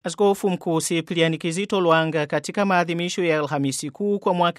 Askofu Mkuu Sipriani Kizito Lwanga katika maadhimisho ya Alhamisi Kuu kwa mwaka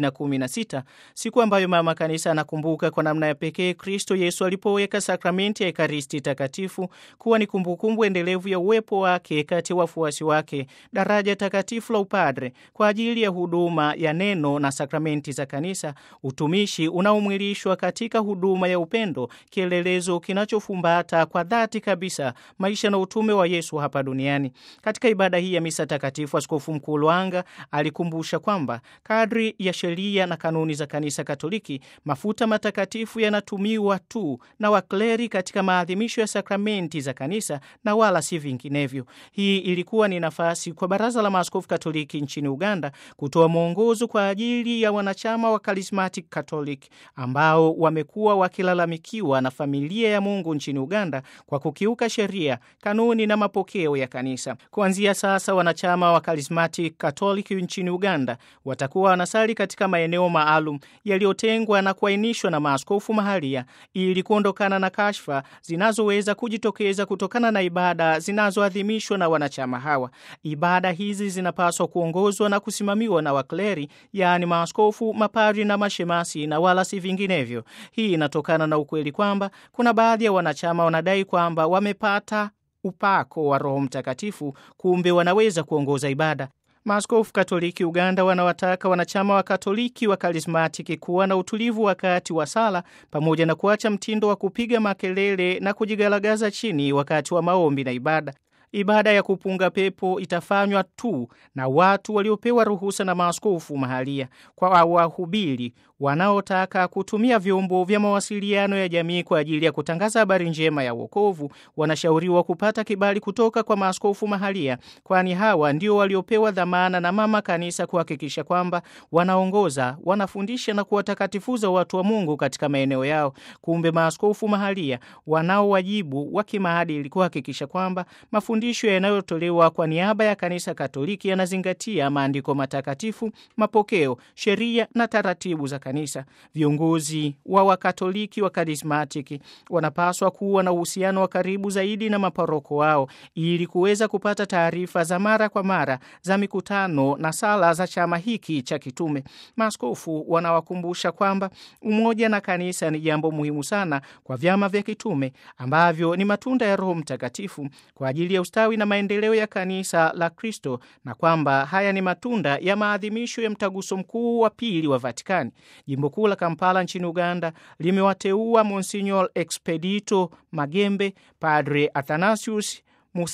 2016, siku ambayo Mama Kanisa anakumbuka kwa namna ya pekee Kristo Yesu alipoweka sakramenti ya Ekaristi Takatifu kuwa ni kumbukumbu endelevu ya uwepo wake kati ya wafuasi wake, daraja takatifu la upadre kwa ajili ya huduma ya neno na sakramenti za Kanisa, utumishi unaomwilishwa katika huduma ya upendo, kielelezo kinachofumbata kwa dhati kabisa maisha na utume wa Yesu hapa duniani. Katika ibada hii ya misa takatifu, Askofu Mkuu Lwanga alikumbusha kwamba kadri ya sheria na kanuni za Kanisa Katoliki, mafuta matakatifu yanatumiwa tu na wakleri katika maadhimisho ya sakramenti za Kanisa na wala si vinginevyo. Hii ilikuwa ni nafasi kwa Baraza la Maaskofu Katoliki nchini Uganda kutoa mwongozo kwa ajili ya wanachama wa Charismatic Catholic ambao wamekuwa wakilalamikiwa na familia ya Mungu nchini Uganda kwa kukiuka sheria, kanuni na mapokeo ya Kanisa. Kuanzia sasa wanachama wa Charismatic Catholic nchini Uganda watakuwa wanasali katika maeneo maalum yaliyotengwa na kuainishwa na maaskofu mahalia ili kuondokana na kashfa zinazoweza kujitokeza kutokana na ibada zinazoadhimishwa na wanachama hawa. Ibada hizi zinapaswa kuongozwa na kusimamiwa na wakleri, yaani maaskofu, mapadri na mashemasi na wala si vinginevyo. Hii inatokana na ukweli kwamba kuna baadhi ya wanachama wanadai kwamba wamepata upako wa Roho Mtakatifu, kumbe wanaweza kuongoza ibada. Maaskofu Katoliki Uganda wanawataka wanachama wa Katoliki wa Karismatiki kuwa na utulivu wakati wa sala, pamoja na kuacha mtindo wa kupiga makelele na kujigalagaza chini wakati wa maombi na ibada. Ibada ya kupunga pepo itafanywa tu na watu waliopewa ruhusa na maaskofu mahalia. Kwa wahubiri wanaotaka kutumia vyombo vya mawasiliano ya jamii kwa ajili ya kutangaza habari njema ya wokovu, wanashauriwa kupata kibali kutoka kwa maaskofu mahalia, kwani hawa ndio waliopewa dhamana na Mama Kanisa kuhakikisha kwamba wanaongoza, wanafundisha na kuwatakatifuza watu wa Mungu katika maeneo yao. Kumbe maaskofu mahalia wanao wajibu wa kimaadili kuhakikisha kwamba mafundisho yanayotolewa kwa niaba ya Kanisa Katoliki yanazingatia maandiko matakatifu, mapokeo, sheria na taratibu za Kanisa. Viongozi wa Wakatoliki wa Karismatiki wanapaswa kuwa na uhusiano wa karibu zaidi na maparoko wao ili kuweza kupata taarifa za mara kwa mara za mikutano na sala za chama hiki cha kitume. Maaskofu wanawakumbusha kwamba umoja na kanisa ni jambo muhimu sana kwa vyama vya kitume ambavyo ni matunda ya Roho Mtakatifu kwa ajili ya ustawi na maendeleo ya kanisa la Kristo, na kwamba haya ni matunda ya maadhimisho ya mtaguso mkuu wa pili wa Vatikani. Jimbo kuu la Kampala nchini Uganda limewateua Monsignor Expedito Magembe, Padre Athanasius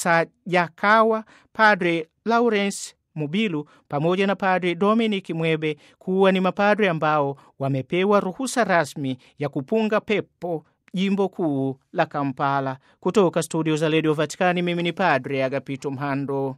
Musajakawa, Padre Lawrence Mubilu pamoja na Padre Dominic Mwebe kuwa ni mapadre ambao wamepewa ruhusa rasmi ya kupunga pepo jimbo kuu la Kampala. Kutoka studio za redio Vatikani, mimi ni Padre Agapito Mhando.